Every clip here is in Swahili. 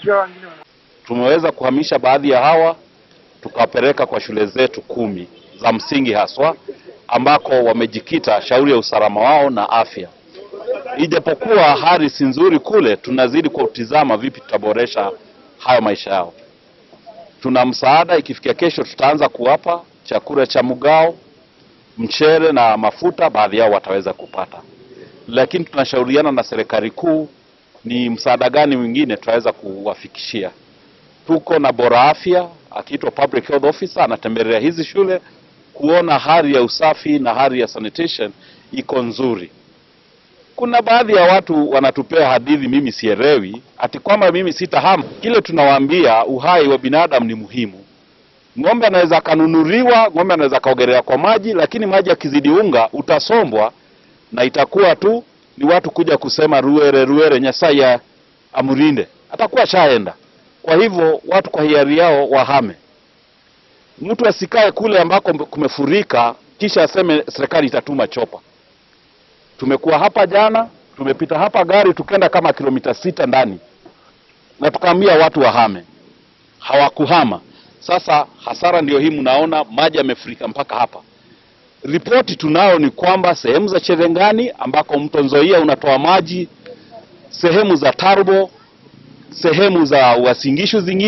Tumeweza kuhamisha baadhi ya hawa tukawapeleka kwa shule zetu kumi za msingi haswa ambako wamejikita shauri ya usalama wao na afya. Ijapokuwa hali si nzuri kule, tunazidi kutizama vipi tutaboresha hayo maisha yao. Tuna msaada, ikifikia kesho tutaanza kuwapa chakula cha mgao, mchere na mafuta, baadhi yao wataweza kupata, lakini tunashauriana na serikali kuu ni msaada gani mwingine tutaweza kuwafikishia. Tuko na bora afya akiitwa public health officer, anatembelea hizi shule kuona hali ya usafi na hali ya sanitation iko nzuri. Kuna baadhi ya watu wanatupea hadithi, mimi sielewi, ati kwamba mimi sitahama. Kile tunawaambia uhai wa binadamu ni muhimu. Ng'ombe anaweza akanunuliwa, ng'ombe anaweza akaogelea kwa maji, lakini maji akizidi unga utasombwa na itakuwa tu ni watu kuja kusema ruere ruere, Nyasaye amurinde, atakuwa shaenda. Kwa hivyo watu kwa hiari yao wahame. Mtu asikae kule ambako kumefurika kisha aseme serikali itatuma chopa. Tumekuwa hapa jana, tumepita hapa gari tukenda kama kilomita sita ndani, na tukaambia watu wahame, hawakuhama. Sasa hasara ndio hii, mnaona maji yamefurika mpaka hapa. Ripoti tunao ni kwamba sehemu za Cherengani ambako mto Nzoia unatoa maji, sehemu za Tarbo, sehemu za Wasingishu zingine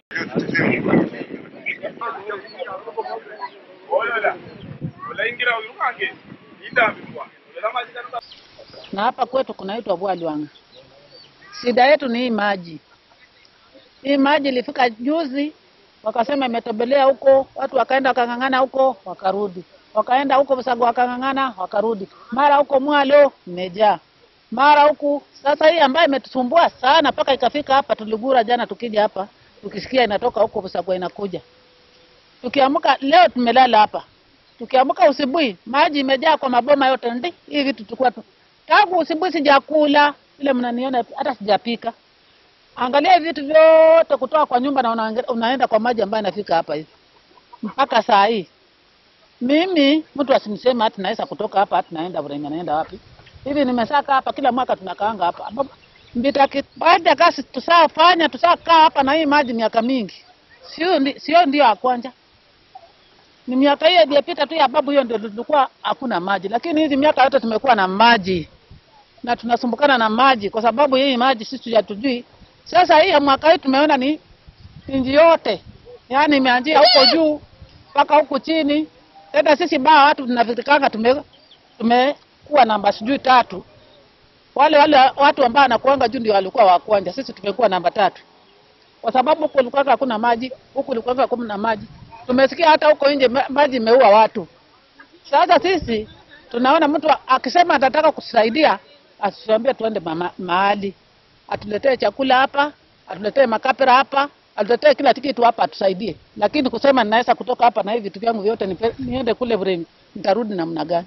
na hapa kwetu kunaitwa Bwalwanga. Shida yetu ni hii maji. Hii maji ilifika juzi, wakasema imetembelea huko, watu wakaenda wakang'ang'ana huko, wakarudi, wakaenda huko Busago wakang'ang'ana, wakarudi, mara huko Mwalo imejaa, mara huku. Sasa hii ambayo imetusumbua sana mpaka ikafika hapa, tuligura jana tukija hapa, tukisikia inatoka huko Busago inakuja, tukiamka leo tumelala hapa tukiamka usibuhi maji imejaa kwa maboma yote. Ndi hii vitu tulikuwa tu tangu usibuhi sijakula, vile mnaniona hata sijapika. Angalia hivi vitu vyote kutoka kwa nyumba na unaange- unaenda kwa maji ambayo inafika hapa hivi mpaka saa hii. Mimi mtu asiniseme hati naweza kutoka hapa hati naenda Burema, naenda wapi hivi? Nimesaka hapa, kila mwaka tunakaanga hapa ambapo mbita baada ya kazi tusafanya tusakaa hapa na hii maji miaka mingi, sio ndi, sio ndio ya kwanza ni miaka hiyo iliyopita tu ya babu, hiyo ndio tulikuwa hakuna maji, lakini hizi miaka yote tumekuwa na maji na tunasumbukana na maji kwa sababu hii maji sisi hatujui. Sasa hii ya mwaka hii tumeona ni nchi yote, yaani imeanzia huko juu mpaka huku chini. Tena sisi baa watu tunafikirikanga tume tumekuwa namba sijui tatu, wale wale watu ambao wanakuanga juu ndio walikuwa wa kwanza, sisi tumekuwa namba tatu kwa sababu huku kulikuwa hakuna maji, huku kulikuwa hakuna maji. Tumesikia hata huko nje ma- maji imeua watu. Sasa sisi tunaona mtu akisema atataka kusaidia, asituambie tuende mama- mahali, atuletee chakula hapa, atuletee makapera hapa, atuletee kila kitu hapa, atusaidie. Lakini kusema ninaweza kutoka hapa na hivi vitu vyangu vyote nipe- niende kule Buremi, nitarudi namna gani?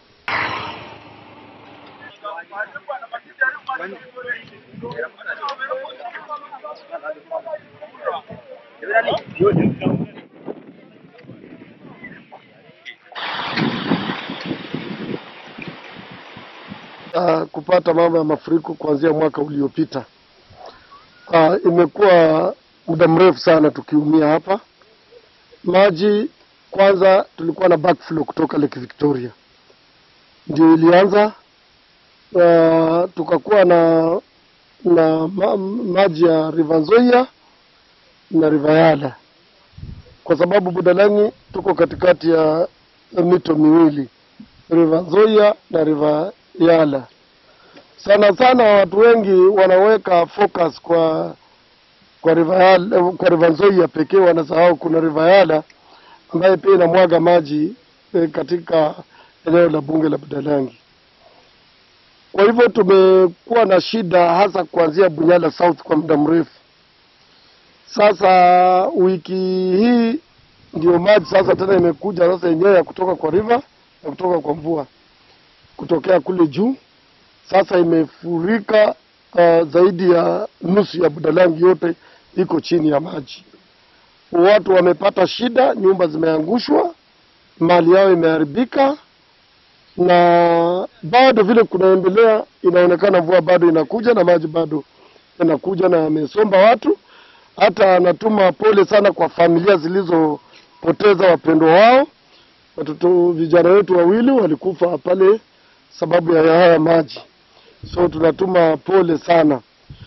uh, kupata mambo ya mafuriko kuanzia mwaka uliopita. Uh, imekuwa muda mrefu sana tukiumia hapa. Maji kwanza, tulikuwa na backflow kutoka Lake Victoria, ndio ilianza uh, tukakuwa na na ma, maji ya River Nzoia na River Yala, kwa sababu Budalangi tuko katikati ya mito miwili River Nzoia na River Yala. Sana sana watu wengi wanaweka focus kwa kwa River Yala, kwa River Nzoia pekee, wanasahau kuna River Yala ambaye pia inamwaga maji eh, katika eneo la bunge la Budalangi. Kwa hivyo tumekuwa na shida hasa kuanzia Bunyala South kwa muda mrefu. Sasa wiki hii ndio maji sasa tena imekuja sasa yenyewe ya kutoka kwa river na kutoka kwa mvua kutokea kule juu. Sasa imefurika uh, zaidi ya nusu ya Budalangi yote iko chini ya maji. Watu wamepata shida, nyumba zimeangushwa, mali yao imeharibika, na bado vile kunaendelea, inaonekana mvua bado inakuja na maji bado yanakuja na yamesomba watu, Hata natuma pole sana kwa familia zilizopoteza wapendwa wao. Watoto vijana wetu wawili walikufa pale sababu ya haya maji, so tunatuma pole sana.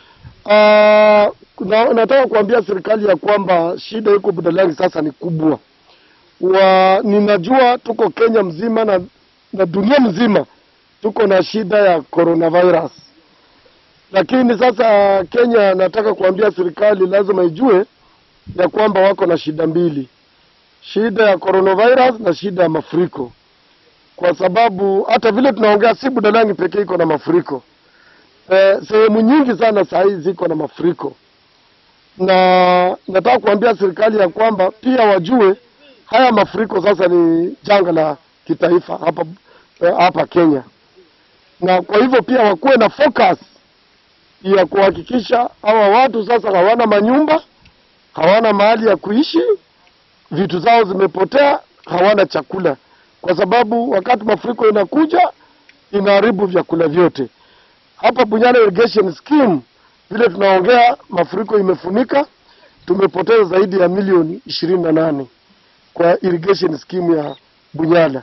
Uh, na, nataka kuambia serikali ya kwamba shida iko Budalangi sasa ni kubwa. Wa, ninajua tuko Kenya mzima na, na dunia mzima tuko na shida ya coronavirus, lakini sasa Kenya, nataka kuambia serikali lazima ijue ya kwamba wako na shida mbili, shida ya coronavirus na shida ya mafuriko, kwa sababu hata vile tunaongea si Budalangi pekee iko na mafuriko eh, sehemu nyingi sana saa hii ziko na mafuriko, na nataka kuambia serikali ya kwamba pia wajue haya mafuriko sasa ni janga la kitaifa hapa eh, hapa Kenya, na kwa hivyo pia wakuwe na focus ya kuhakikisha hawa watu sasa hawana manyumba, hawana mahali ya kuishi, vitu zao zimepotea, hawana chakula, kwa sababu wakati mafuriko inakuja inaharibu vyakula vyote. Hapa Bunyala Irrigation Scheme vile tunaongea, mafuriko imefunika, tumepoteza zaidi ya milioni ishirini na nane kwa irrigation scheme ya Bunyala.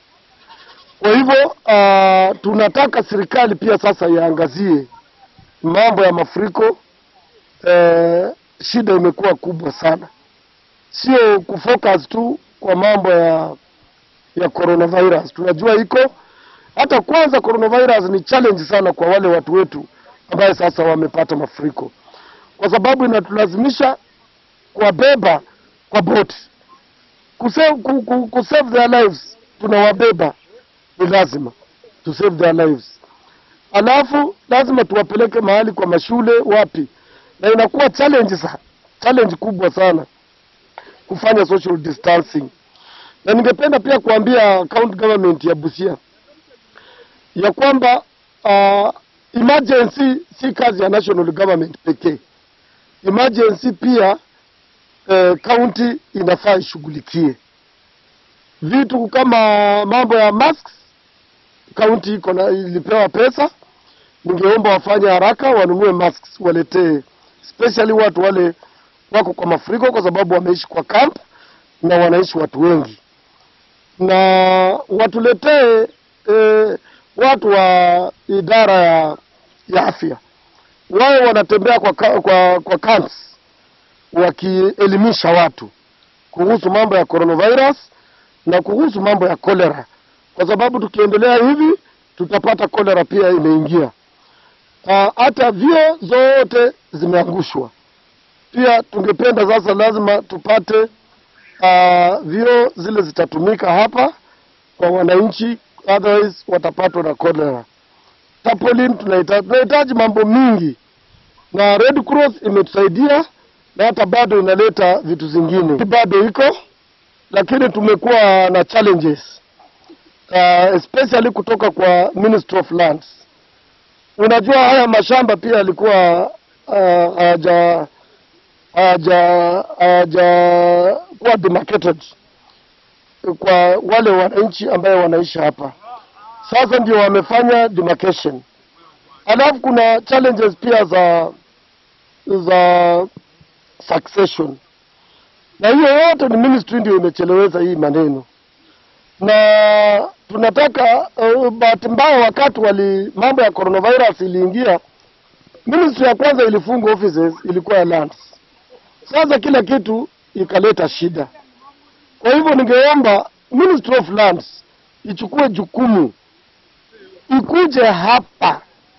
Kwa hivyo uh, tunataka serikali pia sasa iangazie mambo ya mafuriko. Eh, shida imekuwa kubwa sana, sio kufocus tu kwa mambo ya ya coronavirus. Tunajua iko hata kwanza, coronavirus ni challenge sana kwa wale watu wetu ambaye sasa wamepata mafuriko, kwa sababu inatulazimisha kuwabeba kwa boti kusave, ku, ku, ku save their lives, tunawabeba ni lazima to save their lives, alafu lazima tuwapeleke mahali kwa mashule wapi, na inakuwa challenge sana, challenge kubwa sana kufanya social distancing, na ningependa pia kuambia county government ya Busia ya kwamba uh, emergency si kazi ya national government pekee. Emergency pia eh, county inafaa ishughulikie vitu kama mambo ya masks. County iko na ilipewa pesa, ningeomba wafanye haraka wanunue masks waletee, especially watu wale wako kwa mafuriko, kwa sababu wameishi kwa camp na wanaishi watu wengi, na watuletee eh, watu wa idara ya, ya afya wao wanatembea kwa, ka- kwa, kwa camps wakielimisha watu kuhusu mambo ya coronavirus na kuhusu mambo ya cholera, kwa sababu tukiendelea hivi tutapata cholera pia imeingia. Ah, Hata vyoo zote zimeangushwa. Pia tungependa sasa, lazima tupate uh, vyoo zile zitatumika hapa kwa wananchi, otherwise watapatwa na cholera. Tapolin tunahitaji tunahitaji mambo mingi, na Red Cross imetusaidia na hata bado inaleta vitu zingine, bado iko lakini tumekuwa na challenges uh, especially kutoka kwa Ministry of Lands. Unajua haya mashamba pia yalikuwa uh, haja haja haja kuwa demarcated kwa wale wananchi ambaye wanaishi hapa. Sasa ndio wamefanya demarcation. Alafu kuna challenges pia za za succession, na hiyo yote ni ministry ndio imecheleweza hii maneno, na tunataka uh, bahati mbaya wakati wali mambo ya coronavirus iliingia, ministry ya kwanza ilifunga offices ilikuwa ya lands. Sasa kila kitu ikaleta shida. Kwa hivyo ningeomba Ministry of Lands ichukue jukumu, ikuje hapa.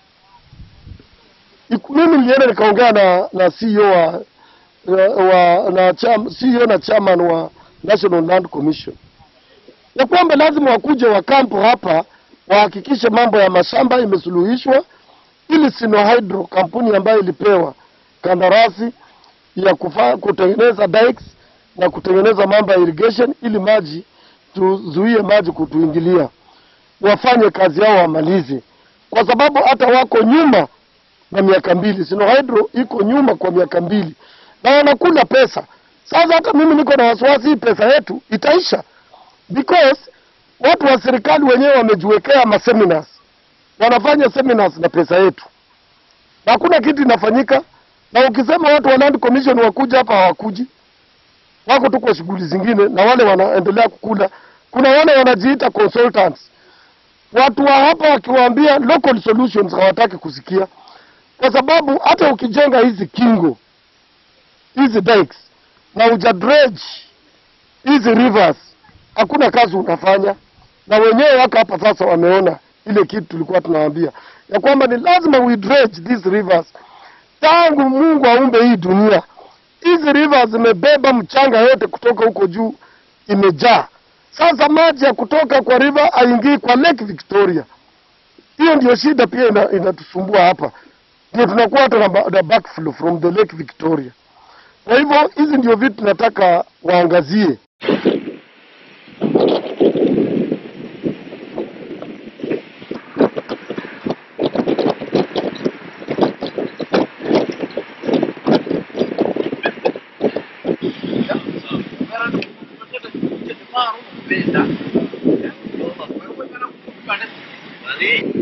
Iku, mimi nilienda nikaongea na na CEO wa, wa na cham, CEO na chairman wa National Land Commission ya kwamba lazima wakuje wakampo hapa wahakikishe mambo ya mashamba imesuluhishwa, ili Sinohydro kampuni ambayo ilipewa kandarasi ya kufa, kutengeneza dikes na kutengeneza mambo ya irrigation ili maji tuzuie maji kutuingilia, wafanye kazi yao wamalize, kwa sababu hata wako nyuma na miaka mbili. Sinohydro iko nyuma kwa miaka mbili na wanakula pesa. Sasa hata mimi niko na wasiwasi, hii pesa yetu itaisha, because watu wa serikali wenyewe wamejiwekea maseminars, wanafanya seminars na pesa yetu, na hakuna kitu inafanyika na ukisema watu wa Land Commission wakuja hapa hawakuji, wako tu kwa shughuli zingine, na wale wanaendelea kukula. Kuna wale wanajiita consultants, watu wa hapa wakiwaambia local solutions hawataki kusikia, kwa sababu hata ukijenga hizi kingo hizi dikes na uja dredge hizi rivers, hakuna kazi unafanya. Na wenyewe wako hapa sasa, wameona ile kitu tulikuwa tunawaambia ya kwamba ni lazima we dredge these rivers. Tangu Mungu aumbe hii dunia, hizi rivers zimebeba mchanga yote kutoka huko juu, imejaa. Sasa maji ya kutoka kwa river haingii kwa Lake Victoria. Hiyo ndio shida pia ina- inatusumbua hapa, ndio tunakuwa hata na ba- na backflow from the Lake Victoria. Kwa hivyo hizi ndio vitu tunataka waangazie. Vale.